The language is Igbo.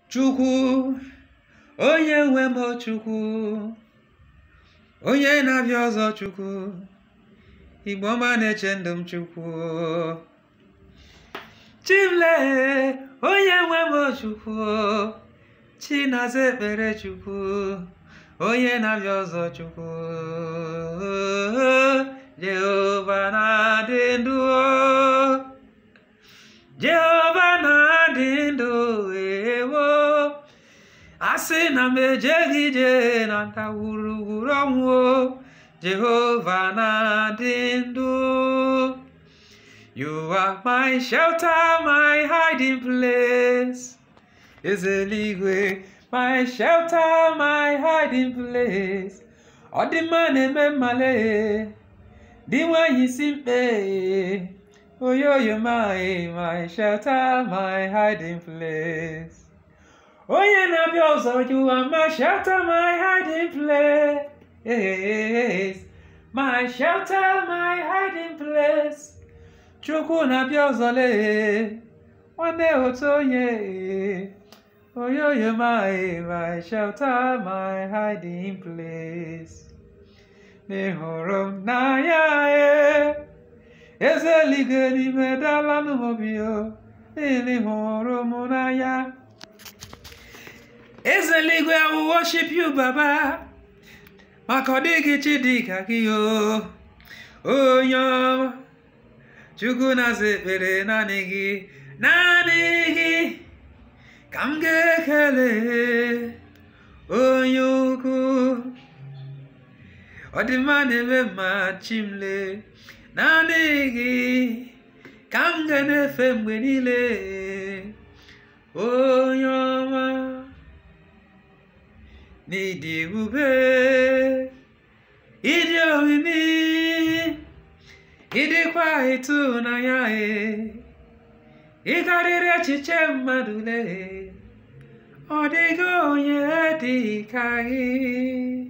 Chukwu onye nwe m o Chukwu onye na-abịa ọzọ Chukwu Igbo ọma na-eche ndụ m Chukwu Chimle onye nwe m o Chukwu Chinaza ekpere Chukwu onye na-abịa ọzọ Chukwu Jehova na-adị ndụ Jehova na-adị ndụ ewo asị na m ejeghị ije na ndagwurugwuru ọnwụ Jehova na-adị ndụ You are my shelter, my hiding place. Eze eluigwe, my shelter, my hiding place. Ọ dị mma na-eme mmale, dị nwanyị si mkpe. Oyoyo my, my shelter, my hiding place. Onye na-abịa ọzọ, you are my shelter, my hiding place. My shelter, my hiding place. Chukwu na-abịa ọzọ lee, nwanne otu onye. Oyoyo my, my shelter, my hiding place. N'ịhụrụ m n'anya e, eze eluigwe n'ime dala n'obi o, n'ịhụrụ m n'anya. Eze eluigwe I will worship you Baba, maka ọ dịghị chi dị ka gị o, onye ọma. Chukwu na-aza ekpere naanị gị, naanị gị ka m ga-ekele onye ukwu. Ọ dị mma na-eme mma chimle, naanị gị ka m ga na-efe mgbe niile onye ọma. N'ịdị ebube, ịdị omimi, ịdịkwa ịtụnanya e, ị karịrị echiche mmadụ lee, ọ dịghị onye dị ka gị.